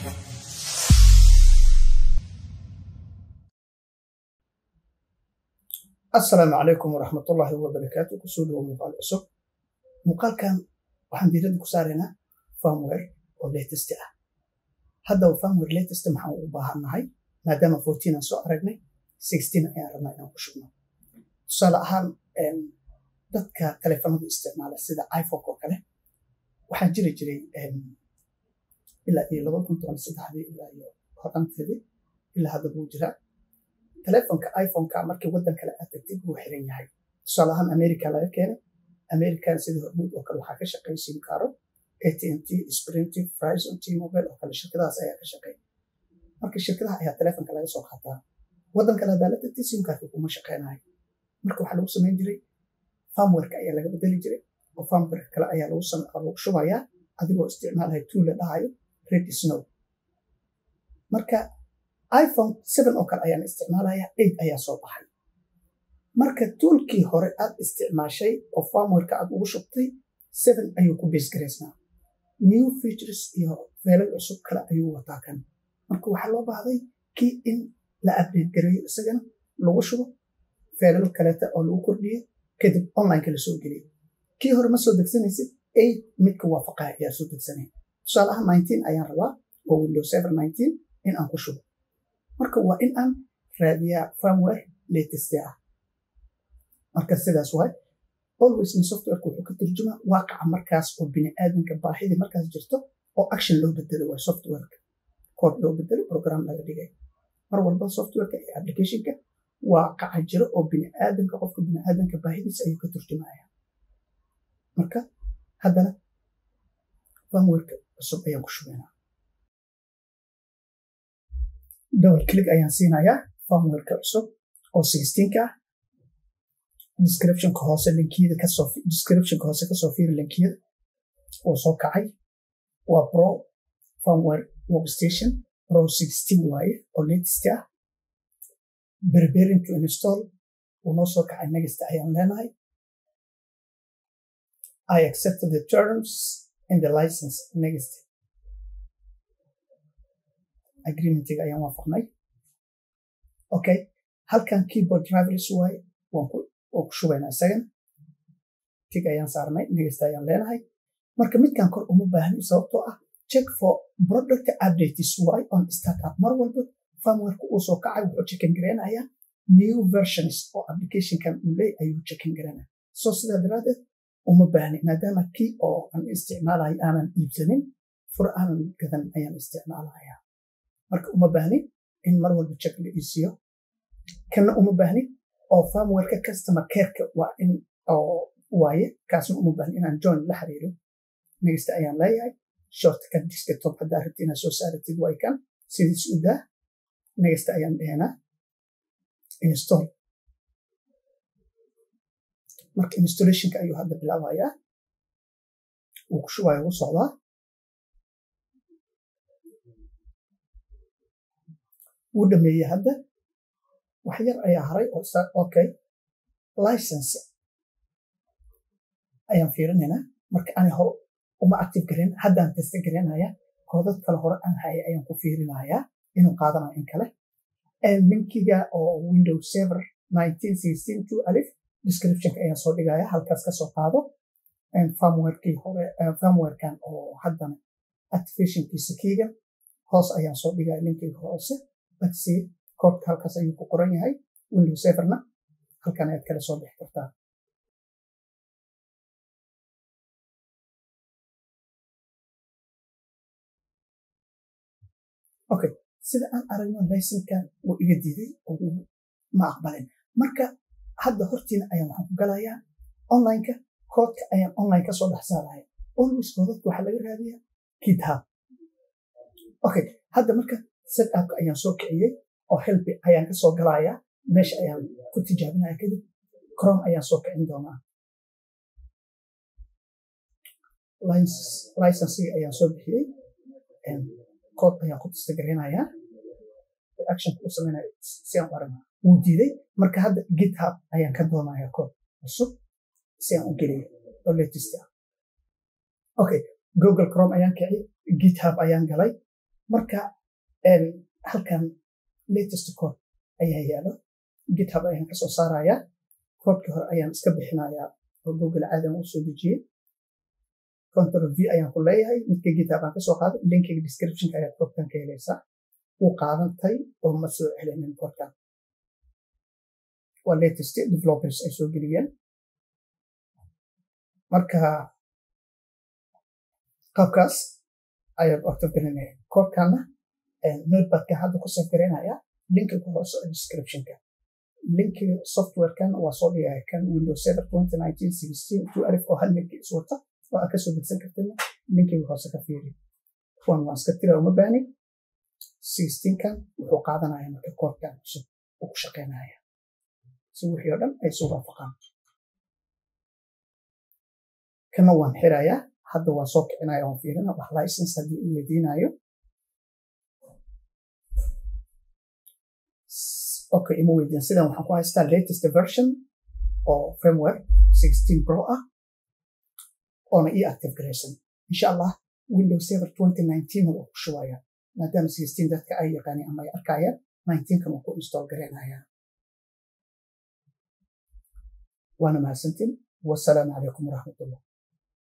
asalaamu calaykum waraxmatullaahi wabarakaatu kusoo dhawo muuqaal cusub muuqaalkan waxaan diiradda ku saaraynaa firmware oo latest ah haddaba firmware latest maxaan u baahannahay maadaama fourteen aan soo aragnay sixteen ayaan rabnaa inaan ku shubno tusaale ahaan dadka taleefanada isticmaala sida iphone oo kale waxaa jiri jiray ilaa iyo laba kun toban saddexdii ilaa iyo horanteedii ilaa hadda buu jiraa telefonka iphoneka markii waddan kale aad tagtid buu xiran yahay tusaale ahaan america laga keenay american sida hormuud oo kale waxaa ka shaqeey sim karo atnt sprint frison t mobile oo kale shirkadahaas ayaa ka shaqeey marka shirkadaha ayaa telefonka laga soo qaataa waddan kale haddaa la tagtid sim karka kuma shaqeynayo marka waxaa lagu samayn jiray farmwareka ayaa laga bedeli jiray oo farmwareka kale ayaa lagu shubayaa adigoo isticmaalaya tool la dhahayo red snow marka iphone seven oo kale ayaan isticmaalaya eight ayaa soo baxay marka tuulkii hore aad isticmaashay oo farmwareka aad ugu shubtay seven ayuu ku basegaraysnaa new features iyo feelal cusub kale ayuu wataa kan marka waxaa loo baahday kii in la update gareeyo isagana lagu shubo feelal kaleeta oo lagu kordhiyo kadib onlineka lasoo geliyo kii hore ma soo degsanaysid eight midka waafaqaya ayaa soo degsanaya tusaale ahaan nineteen ayaan rabaa oo window seven nineteen in aan ku shubo marka waa in aan raadiyaa firmware latest ah marka sidaas waay alwaysna softwareka wuxuu ka turjumaa waaqaca markaas oo biniaadanka baahidii markaas jirto oo action loo bedelo waa softwareka kood loo bedelo program laga dhigay mar walba softwareka iyo applicationka waaqaca jiro oo biniaadanka qofka biniaadanka baahidiisa ayuu ka turjumaya marka haddana firmwareka cusub ayaan ku shubaynaa double click ayaan siinayaa firmwareka cusub oo sixteenka ah descriptionka hoose linkiyada kasoo descriptionka hoose kasoo fiiri linkiyada oo soo kacay waa pro firmware workstation pro sixteen waaye oo latest ah preparing to install uu noo soo kacay next ayaan leenahay I accept the terms in the license next agreementiga ayaan waafaqnay okay halkan keyboard drivers waaye waan ku shubaynaa isagan tig ayaan saarnay negesta ayaan leenahay marka midkan kor uma baahni sababtoo ah check for product updates waaye on startup mar walba firmwareka uu soo kacay wuxuu checkin gareynayaa new versions oo applicationkan uu leey ayuu checkin garanaya so sidaa daraadeed uma baahni maadaama kii oo aan isticmaalayo aanan iibsanin fur aanan gadan ayaan isticmaalaya marka uma baahni in mar walba check la iisiyo kana uma baahni oo firmwareka customer careka waa in waaye kaasna uma baahni inaan join la xiriiro negesta ayaan leeyahay shortcut desktop haddaa rabti inaad soo saaratid way kan sidiis u daa negesta ayaan dhehenaa install marka installationka ayuu hadda bilaabayaa wuu ku shubaya ugu socdaa wuu dhameeyey hadda wax yar ayaa haray okay license ayaan fiirinaynaa marka ani hore uma active garin haddaan testa garanaya koodad kale hore aan hayay ayaan ku fiirinayaa inuu qaadanayo in kale linkiga oo window server nineteen sixteen two alif descriptionka ayaan soo dhigaya halkaas kasoo qaado firmwarekii hore firmwarekan oo haddana activationkiisa kiiga hoos ayaan soo dhigaya linkiga hoose bagsii koodka halkaas ayuu ku qoran yahay window serverna halkan ayaad kala soo bixi kartaa okay sida aan aragno laysankan wuu iga diiday oo ma aqbalin marka hadda hortiina ayaan waxaan ku galayaa onlineka koodka ayaan online kasoo dhex saaraya always koodadka waxaa laga raadiyaa github okay hadda marka setupka ayaan soo kiciyey oo helbi ayaan kasoo galayaa meesha ayaan ku tijaabinaya kadib crom ayaan soo kicin doonaa licensiga ayaan soo bixiyey kood ayaan ku tastagareynaya actionka u sameynaya si aan u aragna wuu diiday marka hadda github ayaan ka doonaya kood cusub si aan u geliyo oo latest ah okay google chrome ayaan kiciyey github ayaan galay marka halkan latest code ayaa yaalo github ayaan kasoo saarayaa koodkii hore ayaan iska bixinayaa oo google caadaan u soo dejiyey control v ayaan ku leeyahay midka github aan kasoo qaaday linkiga descriptionka ayaad koodkan ka helaysaa wuu qaadantay oo ma soo celinin koodkan waa latest developers ay soo geliyeen marka qaabkaas ayaad octogelinaya koodkana notebadka hadda ku safgaraynaya linka ku hoose oo descriptionka linkiga softwarekan waa soo dhigaya kan windows server 2019 two alif oo hal linki is wata oo aad kasoo degsan kartina linkiga hoose ka fiiri kuwan waan iska tira uma baani kan wuxuu qaadanaya marka koodkan cusub uu ku shaqaynaya si wixii oo dhan ay isu waafaqaan kana waan xirayaa hadda waan soo kicinaya waan fiirina wax license haddii u weydiinayo okay ima weydiin sidan waxaan ku haystaa latest version oo firmware 16 pro ah oona ii active garaysan insha allah windows server 2019 waa ku shubaya maadaama 16 dadka ay yaqaaneen ama ay arkayaan 19 kan waa ku install garaynaya waana mahadsantiin wasalaamu calaykum waraxmatullah